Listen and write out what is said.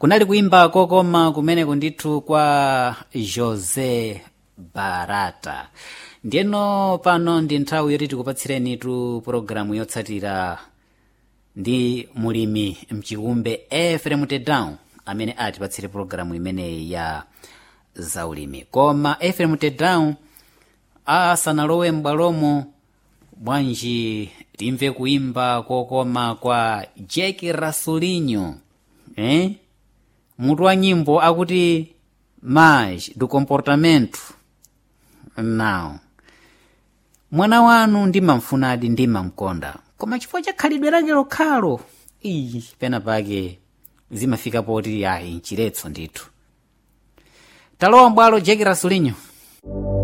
kunali kuimba kokoma kumeneko ndithu kwa jose barata ndiyeno pano ndi nthawi yoti tikupatsirenitu pologalamu yotsatira ndi mulimi mchikumbe efrem tedown amene atipatsire pologalamu imeneyi ya zaulimi koma efrem tedown asanalowe m'bwalomo bwanji timve kuimba kokoma kwa jeki rasulinho eh? mutu wa nyimbo akuti mas do comportamento now mwana wanu ndimamfunadi ndimamkonda koma chifukwa cha khalidwe lake lokhalo iyi pena pake zimafika poti ayi nchiretso ndithu talowa mbwalo jeki rasulinho